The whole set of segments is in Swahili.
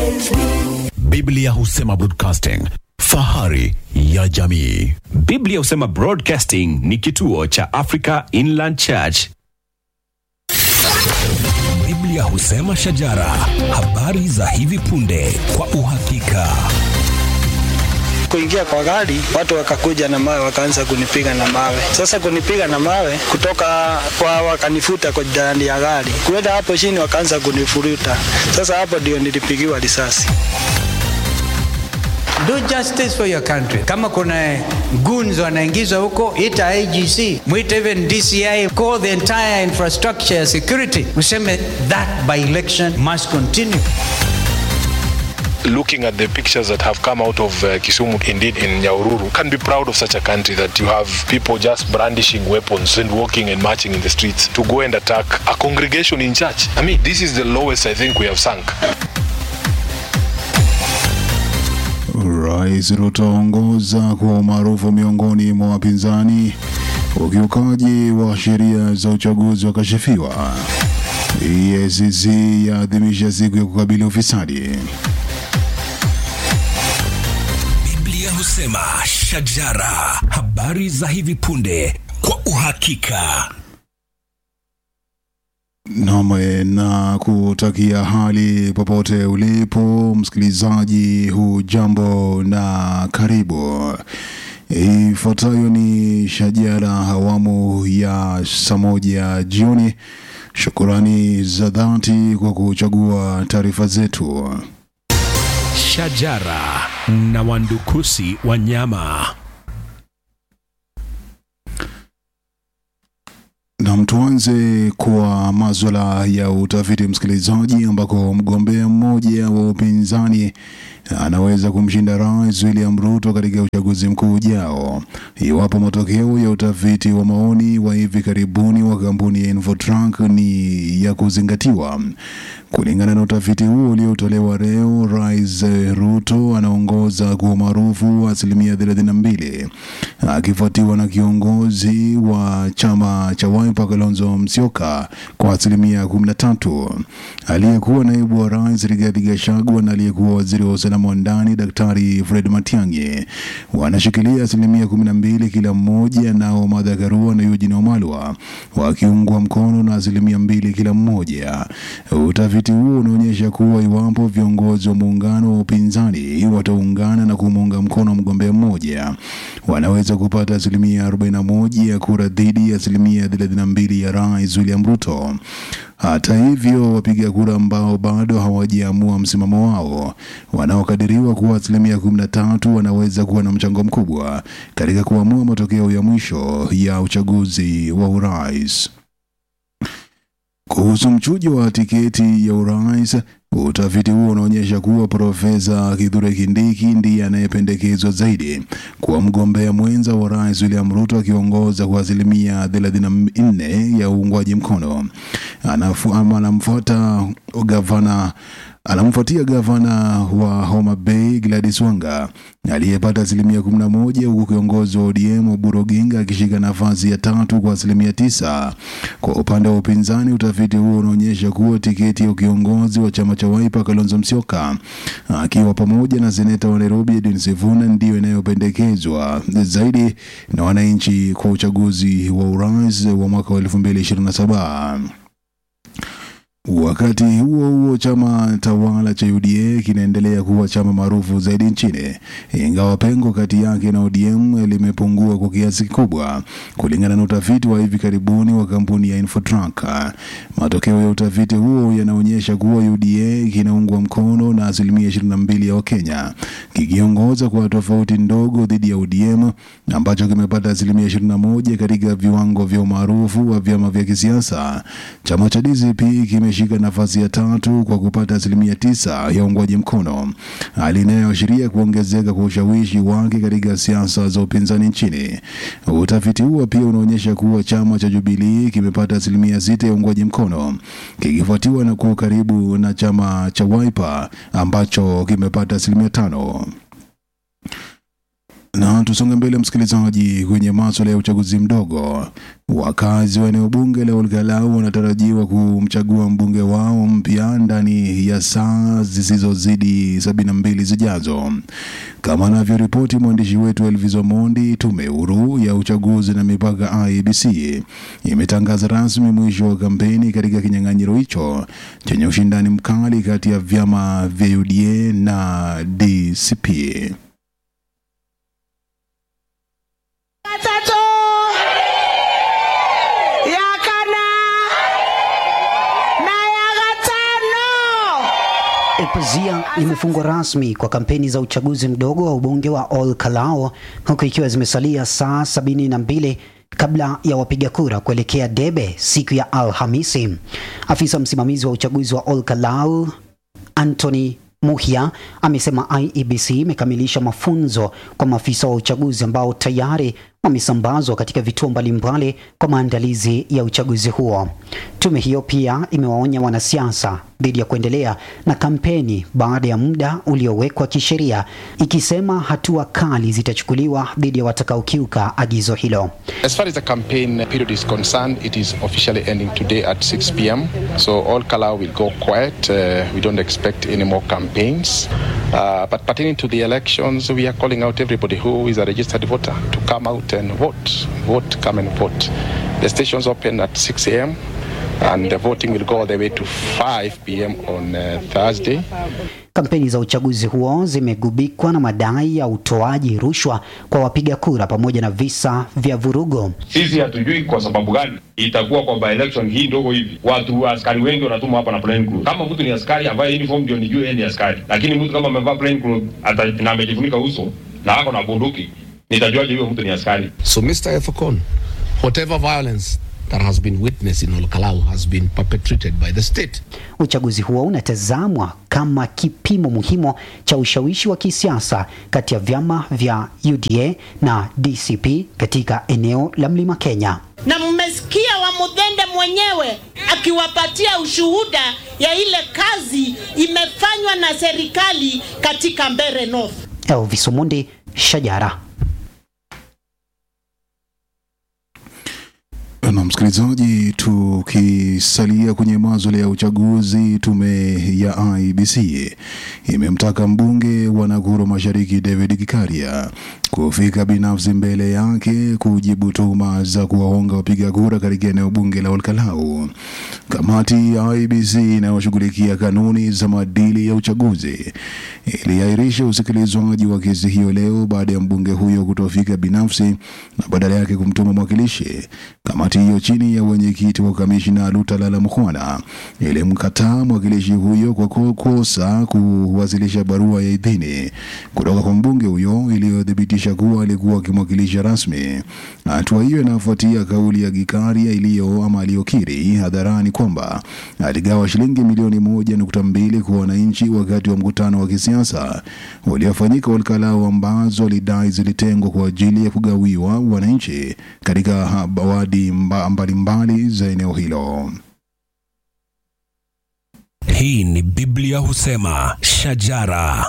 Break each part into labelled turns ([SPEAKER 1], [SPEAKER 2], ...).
[SPEAKER 1] Biblia husema broadcasting, fahari ya jamii.
[SPEAKER 2] Biblia husema Broadcasting ni kituo cha Africa Inland Church.
[SPEAKER 3] Biblia husema shajara, habari za hivi punde kwa uhakika.
[SPEAKER 4] kuingia kwa gari, watu wakakuja na mawe, wakaanza kunipiga na mawe. Sasa kunipiga na mawe kutoka kwa, wakanifuta kwa ndani ya gari, kuenda hapo chini, wakaanza kunifuruta. Sasa hapo ndio nilipigiwa risasi.
[SPEAKER 5] Do justice for your country. Kama kuna goons wanaingizwa huko, ita IGC, mwite even DCI, call the entire infrastructure ya security, useme that by election must continue.
[SPEAKER 6] looking at the pictures that have come out of uh, Kisumu, indeed in Nyaururu, can be proud of such a country that you have people just brandishing weapons and walking and marching in the streets to go and attack a congregation in church. I mean, this is the lowest I think we have sunk.
[SPEAKER 7] Rais Ruto aongoza kwa umaarufu miongoni mwa wapinzani. Ukiukaji wa sheria za uchaguzi wakashifiwa. EACC yaadhimisha siku ya kukabili ufisadi.
[SPEAKER 3] Biblia husema shajara, habari za hivi punde kwa uhakika.
[SPEAKER 7] Nam na kutakia hali popote ulipo msikilizaji, hujambo na karibu. Ifuatayo ni shajara awamu ya saa moja jioni. Shukurani za dhati kwa kuchagua taarifa zetu.
[SPEAKER 3] Shajara na wandukusi wanyama.
[SPEAKER 7] Nam, tuanze kwa maswala ya utafiti msikilizaji, ambako mgombea mmoja wa upinzani anaweza kumshinda Rais William Ruto katika uchaguzi mkuu ujao iwapo matokeo ya utafiti wa maoni wa hivi karibuni wa kampuni ya Infotrack ni ya kuzingatiwa. Kulingana na utafiti huo uliotolewa leo, Rais Ruto anaongoza kwa umaarufu wa asilimia 32 akifuatiwa na kiongozi wa chama cha Wiper Kalonzo Musyoka kwa asilimia 13. Aliyekuwa naibu wa rais Rigathi Gachagua na aliyekuwa waziri wa usalama wa ndani Daktari Fred Matiang'i wanashikilia asilimia 12 kila mmoja, nao Martha Karua na Eugene Wamalwa wakiungwa mkono na asilimia mbili kila mmoja. Utafiti huo unaonyesha kuwa iwapo viongozi wa muungano wa upinzani wataungana na kumuunga mkono mgombea mmoja, wanaweza kupata asilimia 41 ya kura dhidi ya asilimia 32 ya Rais William Ruto. Hata hivyo, wapiga kura ambao bado hawajaamua msimamo wao, wanaokadiriwa kuwa asilimia 13, wanaweza kuwa na mchango mkubwa katika kuamua matokeo ya mwisho ya uchaguzi wa urais. Kuhusu mchujo wa tiketi ya urais, utafiti huo unaonyesha kuwa Profesa Kithure Kindiki ndiye anayependekezwa zaidi kuwa mgombea mwenza wa rais William Ruto, akiongoza kwa asilimia 34 ya uungwaji mkono. Anafu, ama anamfuata gavana anamfuatia gavana wa Homa Bay Gladys Wanga aliyepata asilimia 11 huku kiongozi wa ODM Oburu Oginga akishika nafasi ya tatu kwa asilimia tisa. Kwa upande wa upinzani, utafiti huo unaonyesha kuwa tiketi ya ukiongozi wa chama cha Wiper Kalonzo Musyoka akiwa pamoja na seneta wa Nairobi Edwin Sifuna ndiyo inayopendekezwa zaidi na wananchi kwa uchaguzi wa urais wa mwaka wa 2027. Wakati huo huo, chama tawala cha UDA kinaendelea kuwa chama maarufu zaidi nchini, ingawa pengo kati yake na ODM limepungua kwa kiasi kikubwa, kulingana na utafiti wa hivi karibuni wa kampuni ya Infotrack. Matokeo ya utafiti huo yanaonyesha kuwa UDA kinaungwa mkono na asilimia 22 ya Wakenya, kikiongoza kwa tofauti ndogo dhidi ya ODM ambacho kimepata asilimia 21 katika viwango vya umaarufu wa vyama vya kisiasa. Chama cha DCP kime shika nafasi ya tatu kwa kupata asilimia tisa ya uungwaji mkono, hali inayoashiria kuongezeka kwa ushawishi wake katika siasa za upinzani nchini. Utafiti huo pia unaonyesha kuwa chama cha Jubilee kimepata asilimia sita ya uungwaji mkono kikifuatiwa na kuwa karibu na chama cha Wiper ambacho kimepata asilimia tano. Na tusonge mbele, msikilizaji, kwenye maswala ya uchaguzi mdogo. Wakazi wa eneo bunge la Olkalau wanatarajiwa kumchagua mbunge wao mpya ndani ya saa zisizozidi sabini na mbili zijazo, kama anavyoripoti mwandishi wetu Elvis Omondi. Tume huru ya uchaguzi na mipaka IEBC imetangaza rasmi mwisho wa kampeni katika kinyang'anyiro hicho chenye ushindani mkali kati ya vyama vya UDA na DCP.
[SPEAKER 8] Tatu ya kana na ya gatano.
[SPEAKER 9] Pazia limefungwa rasmi kwa kampeni za uchaguzi mdogo wa ubunge wa Ol Kalou huku ikiwa zimesalia saa sabini na mbili kabla ya wapiga kura kuelekea debe siku ya Alhamisi. Afisa msimamizi wa uchaguzi wa Ol Kalou Anthony Muhia amesema IEBC imekamilisha mafunzo kwa maafisa wa uchaguzi ambao tayari wamesambazwa katika vituo mbalimbali kwa maandalizi ya uchaguzi huo. Tume hiyo pia imewaonya wanasiasa dhidi ya kuendelea na kampeni baada ya muda uliowekwa kisheria, ikisema hatua kali zitachukuliwa dhidi ya watakaokiuka agizo hilo.
[SPEAKER 10] As far as the campaign period is concerned, it is officially ending today at 6 p.m. So all Kalau will go quiet. Uh, we don't expect any more campaigns. Uh, but pertaining to the elections, we are calling out everybody who is a registered voter to come out and vote. Vote, come and vote. The stations open at 6 a.m. and the voting will go all the way to 5 p.m. on uh, Thursday.
[SPEAKER 9] Kampeni za uchaguzi huo zimegubikwa na madai ya utoaji rushwa kwa wapiga kura pamoja na visa vya vurugo.
[SPEAKER 11] Sisi hatujui kwa sababu gani itakuwa kwa by election hii ndogo hivi, watu askari wengi wanatumwa hapa na plain clothes. Kama mtu ni askari avae uniform ndio nijue yeye ni askari, lakini mtu kama amevaa plain clothes ata, na amejifunika uso na ako na bunduki, nitajuaje huyo mtu ni askari?
[SPEAKER 12] So, Mr. Efokon, whatever violence that has been witnessed in Olkalau has been perpetrated by the state.
[SPEAKER 9] Uchaguzi huo unatazamwa kama kipimo muhimu cha ushawishi wa kisiasa kati ya vyama vya UDA na DCP katika eneo la Mlima Kenya.
[SPEAKER 8] Na mmesikia wa Mudhende mwenyewe akiwapatia ushuhuda ya ile kazi imefanywa na serikali katika Mbeere North.
[SPEAKER 9] Elvis Omondi, Shajara.
[SPEAKER 7] Na msikilizaji, tukisalia kwenye maswala ya uchaguzi, tume ya IEBC imemtaka mbunge wa Nakuru Mashariki David Gikaria kufika binafsi mbele yake kujibu tuhuma za kuwahonga wapiga kura katika eneo bunge la Olkalau. Kamati ya IEBC inayoshughulikia kanuni za maadili ya uchaguzi iliahirisha usikilizwaji wa kesi hiyo leo baada ya mbunge huyo kutofika binafsi na badala yake kumtuma mwakilishi. Kamati hiyo chini ya wenyekiti wa kamishina Lutalala Mkhwana ilimkataa mwakilishi huyo kwa kukosa kuwasilisha barua ya idhini kutoka kwa mbunge huyo iliyothibitisha kuwa alikuwa akimwakilisha rasmi. Hatua hiyo inafuatia kauli ya Gikaria iliyo ama aliyokiri hadharani kwamba aligawa shilingi milioni moja nukta mbili kwa wananchi wakati wa mkutano wa kisiasa uliofanyika Olkalau, ambazo alidai zilitengwa kwa ajili ya kugawiwa wananchi katika wadi mbalimbali za eneo hilo.
[SPEAKER 3] Hii ni Biblia husema shajara.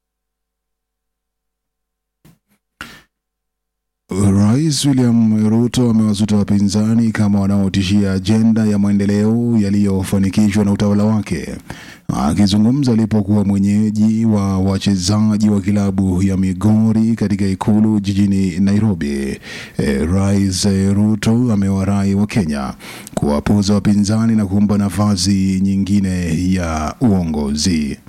[SPEAKER 7] Rais William Ruto amewasuta wapinzani kama wanaotishia ajenda ya maendeleo yaliyofanikishwa na utawala wake. Akizungumza alipokuwa mwenyeji wa wachezaji wa kilabu ya Migori katika ikulu jijini Nairobi, e, Rais Ruto amewarai wa Kenya kuwapuza wapinzani na kumpa nafasi nyingine ya uongozi.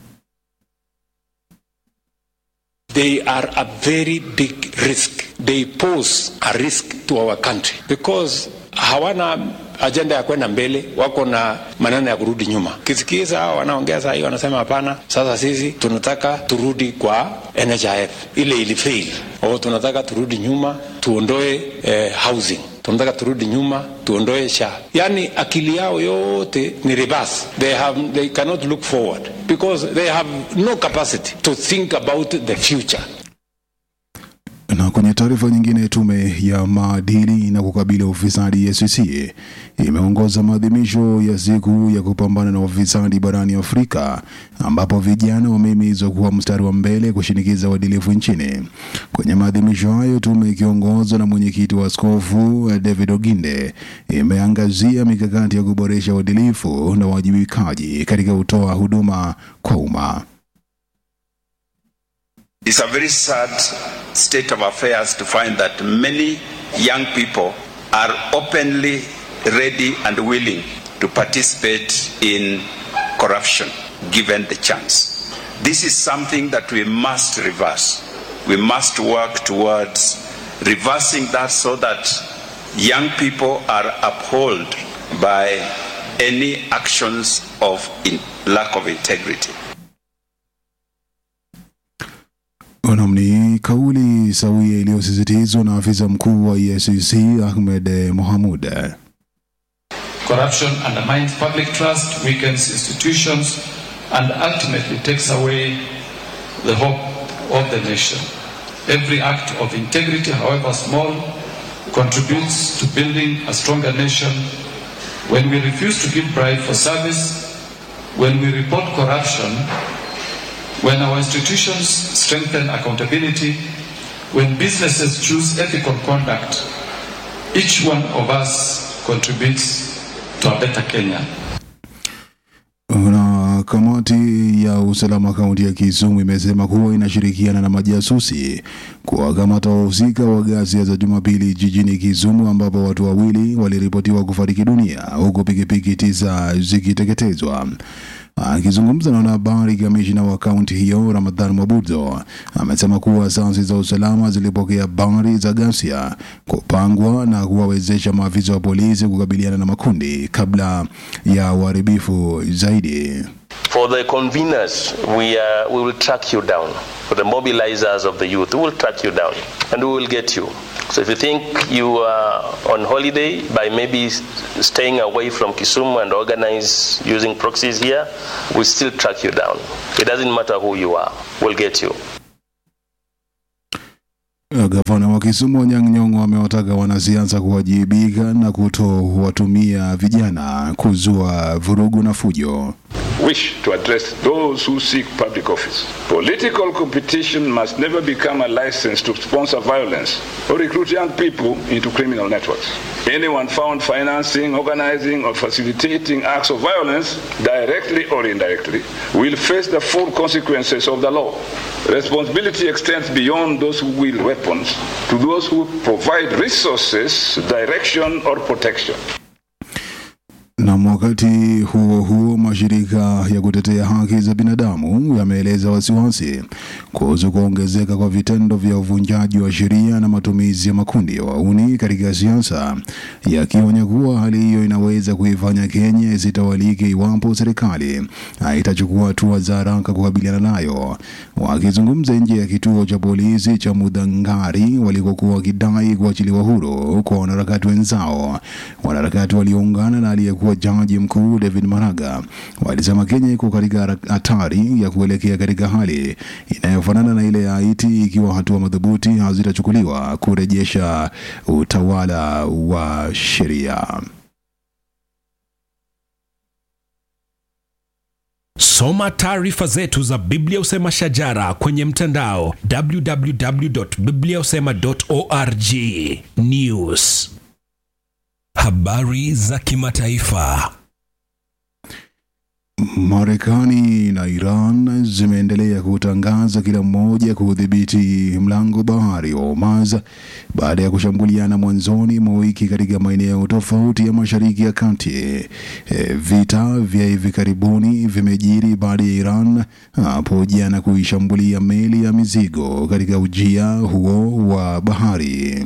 [SPEAKER 13] They are a very big risk. They pose a risk to our country because hawana ajenda ya kwenda mbele, wako na maneno ya kurudi nyuma. Kisikiza hao wanaongea saa hii, wanasema hapana, sasa sisi tunataka turudi kwa NHIF ile ilifail, au tunataka turudi nyuma tuondoe eh, housing tunataka turudi nyuma tuondoe sha yani akili yao yote ni reverse they have they cannot look forward because they have no capacity to think about the future
[SPEAKER 7] na kwenye Taarifa nyingine, tume ya maadili na kukabili ufisadi EACC imeongoza maadhimisho ya siku ya kupambana na ufisadi barani Afrika, ambapo vijana wamehimizwa kuwa mstari wa mbele kushinikiza uadilifu nchini. Kwenye maadhimisho hayo, tume ikiongozwa na mwenyekiti wa askofu David Oginde imeangazia mikakati ya kuboresha uadilifu na uwajibikaji katika kutoa huduma kwa umma.
[SPEAKER 14] It's a very sad state of affairs to find that many young people are openly ready and willing to participate in corruption given the chance. This is something that we must reverse. We must work towards reversing that so that young people are upheld by any actions of in lack of integrity.
[SPEAKER 7] Naam, ni kauli sawia iliyosisitizwa na afisa mkuu wa EACC Ahmed Mohamud.
[SPEAKER 15] Corruption undermines public trust, weakens institutions, and ultimately takes away the hope of the nation. Every act of integrity, however small, contributes to building a stronger nation. When we refuse to give bribe for service, when we report corruption, when our institutions strengthen accountability, when businesses choose ethical conduct, each one of us contributes to a better Kenya.
[SPEAKER 7] Na kamati ya usalama kaunti ya Kisumu imesema kuwa inashirikiana na majasusi kuwakamata wahusika wa ghasia za Jumapili jijini Kisumu ambapo watu wawili waliripotiwa kufariki dunia huku pikipiki tisa zikiteketezwa. Akizungumza na wanahabari, kamishina wa kaunti hiyo Ramadhan Mabudzo amesema kuwa asasi za usalama zilipokea habari za ghasia kupangwa na kuwawezesha maafisa wa polisi kukabiliana na makundi kabla ya uharibifu zaidi.
[SPEAKER 16] For the conveners, we, uh, we will track you down. For the mobilizers of the youth, we will track you down and we will get you. So if you think you are on holiday by maybe staying away from Kisumu and organize using proxies here, we still track you down. It doesn't matter who you are, we'll get you.
[SPEAKER 7] Gavana wa Kisumu Anyang' Nyong'o amewataka wanasiasa kuwajibika na kutowatumia vijana kuzua vurugu na fujo.
[SPEAKER 17] wish to address those who seek public office. Political competition must never become a license to sponsor violence or recruit young people into criminal networks. Anyone found financing, organizing, or facilitating acts of violence, directly or indirectly, will face the full consequences of the law. Responsibility extends beyond those who wield weapons to those who provide resources, direction, or protection.
[SPEAKER 7] Na wakati huo huo, mashirika ya kutetea haki za binadamu yameeleza wasiwasi kuhusu kuongezeka kwa vitendo vya uvunjaji wa sheria na matumizi ya makundi ya wauni katika siasa, yakionya kuwa hali hiyo inaweza kuifanya Kenya isitawalike iwapo serikali haitachukua hatua za haraka kukabiliana nayo. Wakizungumza nje ya kituo cha polisi cha Mudhangari walikokuwa wakidai kuachiliwa huru kwa wanaharakati wenzao, wanaharakati walioungana na aliyekuwa jaji mkuu David Maraga walisema Kenya iko katika hatari ya kuelekea katika hali inayofanana na ile ya Haiti ikiwa hatua madhubuti hazitachukuliwa kurejesha utawala wa sheria.
[SPEAKER 3] Soma taarifa zetu za Biblia Usema Shajara kwenye mtandao www.bibliausema.org. News, habari za kimataifa.
[SPEAKER 7] Marekani na Iran zimeendelea kutangaza kila mmoja kudhibiti mlango bahari wa Hormuz baada ya kushambuliana mwanzoni mwa wiki katika maeneo tofauti ya Mashariki ya Kati. E, vita vya hivi karibuni vimejiri baada ya Iran hapo jana kuishambulia meli ya mizigo katika ujia huo wa bahari.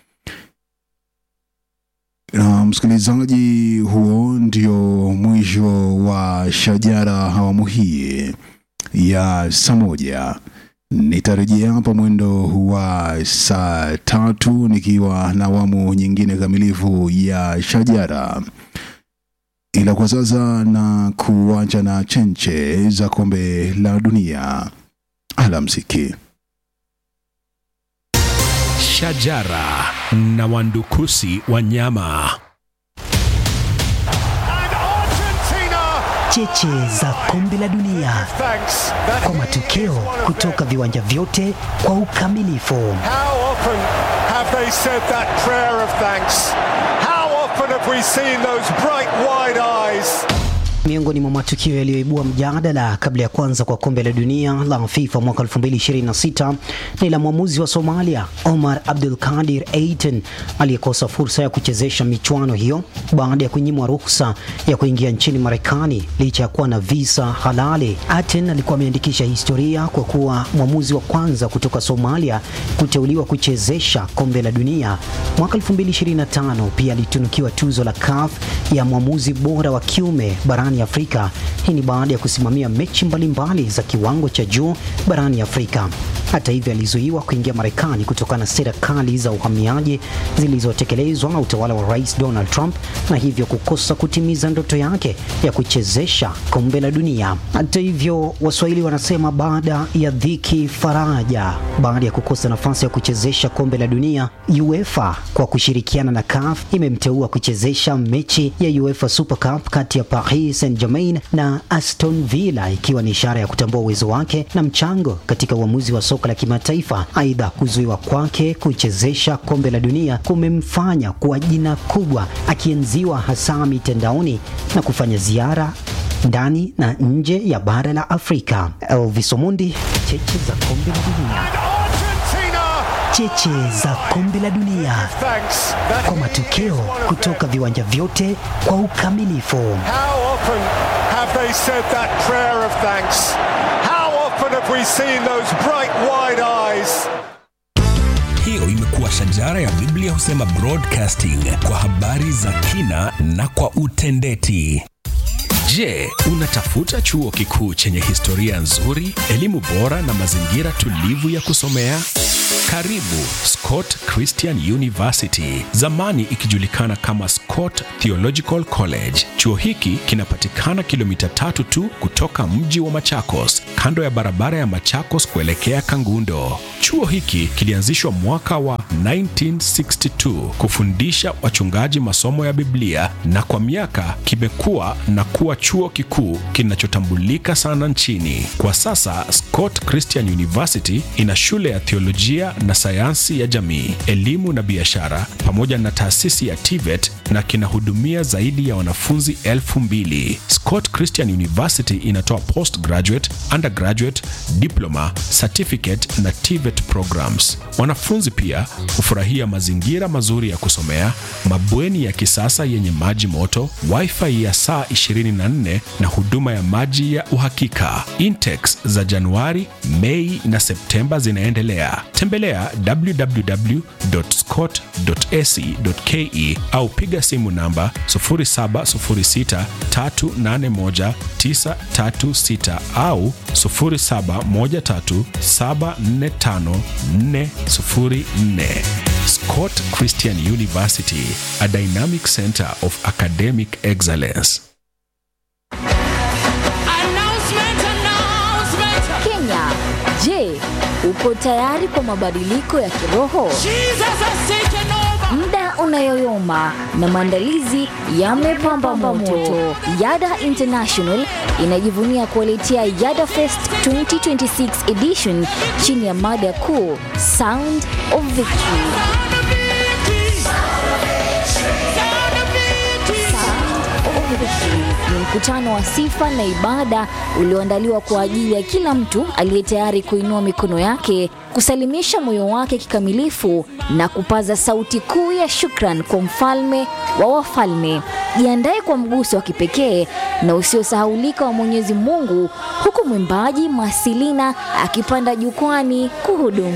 [SPEAKER 7] Na msikilizaji, huo ndio mwisho wa Shajara awamu hii ya saa moja. Nitarejea hapa mwendo wa saa tatu nikiwa na awamu nyingine kamilifu ya Shajara, ila kwa sasa na kuacha na chenche za kombe la dunia. Alamsiki.
[SPEAKER 2] Shajara na wandukusi wa nyama.
[SPEAKER 9] Cheche za kombe la dunia kwa matokeo kutoka viwanja vyote kwa ukamilifu.
[SPEAKER 18] How often have they said that prayer of thanks? How often have we seen those bright wide eyes?
[SPEAKER 9] Miongoni mwa matukio yaliyoibua mjadala kabla ya kwanza kwa kombe la dunia la FIFA mwaka 2026 ni la mwamuzi wa Somalia Omar Abdul Kadir Eitan aliyekosa fursa ya kuchezesha michuano hiyo baada ya kunyimwa ruhusa ya kuingia nchini Marekani licha ya kuwa na visa halali. Aten alikuwa ameandikisha historia kwa kuwa mwamuzi wa kwanza kutoka Somalia kuteuliwa kuchezesha kombe la dunia. Mwaka 2025 pia alitunukiwa tuzo la CAF ya mwamuzi bora wa kiume barani Afrika. Hii ni baada ya kusimamia mechi mbalimbali za kiwango cha juu barani Afrika. Hata hivyo, alizuiwa kuingia Marekani kutokana na sera kali za uhamiaji zilizotekelezwa na utawala wa Rais Donald Trump na hivyo kukosa kutimiza ndoto yake ya kuchezesha kombe la dunia. Hata hivyo, Waswahili wanasema baada ya dhiki faraja. Baada ya kukosa nafasi ya kuchezesha kombe la dunia, UEFA kwa kushirikiana na CAF imemteua kuchezesha mechi ya UEFA Super Cup kati ya Paris Saint-Germain na Aston Villa ikiwa ni ishara ya kutambua uwezo wake na mchango katika uamuzi wa soka la kimataifa. Aidha, kuzuiwa kwake kuchezesha kombe la dunia kumemfanya kuwa jina kubwa, akienziwa hasa mitandaoni na kufanya ziara ndani na nje ya bara la Afrika. Elvis Omondi, cheche za kombe la dunia. Cheche za kombe la dunia kwa matokeo kutoka viwanja vyote kwa ukamilifu.
[SPEAKER 18] How often have they said that prayer of thanks? How often have we seen those bright wide eyes?
[SPEAKER 3] Hiyo imekuwa shajara ya Biblia husema broadcasting kwa habari za kina na kwa utendeti.
[SPEAKER 2] Je, unatafuta chuo kikuu chenye historia nzuri, elimu bora na mazingira tulivu ya kusomea? Karibu Scott Christian University, zamani ikijulikana kama Scott Theological College. Chuo hiki kinapatikana kilomita tatu tu kutoka mji wa Machakos, kando ya barabara ya Machakos kuelekea Kangundo. Chuo hiki kilianzishwa mwaka wa 1962 kufundisha wachungaji masomo ya Biblia na kwa miaka kimekuwa na kuwa chuo kikuu kinachotambulika sana nchini. Kwa sasa Scott Christian University ina shule ya theolojia na sayansi ya jamii, elimu na biashara pamoja na taasisi ya TVET na kinahudumia zaidi ya wanafunzi elfu mbili. Scott Christian University inatoa postgraduate, undergraduate, diploma, certificate na TVET programs. Wanafunzi pia hufurahia mazingira mazuri ya kusomea, mabweni ya kisasa yenye maji moto, wifi ya saa 24 na huduma ya maji ya uhakika. Intex za Januari, Mei na Septemba zinaendelea. Tembelea www.scott.ac.ke au piga simu namba 0706381936 au 0713745404. Scott Christian University, a dynamic center of academic excellence.
[SPEAKER 19] Kenya, je, uko tayari kwa mabadiliko ya kiroho? Muda unayoyoma na maandalizi yamepamba moto. Yada International inajivunia kuwaletea Yada Fest 2026 edition chini ya mada kuu Sound of Victory. Ni mkutano wa sifa na ibada ulioandaliwa kwa ajili ya kila mtu aliye tayari kuinua mikono yake, kusalimisha moyo wake kikamilifu na kupaza sauti kuu ya shukran kwa mfalme wa wafalme. Jiandae kwa mguso wa kipekee na usiosahaulika wa Mwenyezi Mungu, huku mwimbaji Masilina akipanda jukwani kuhudumu.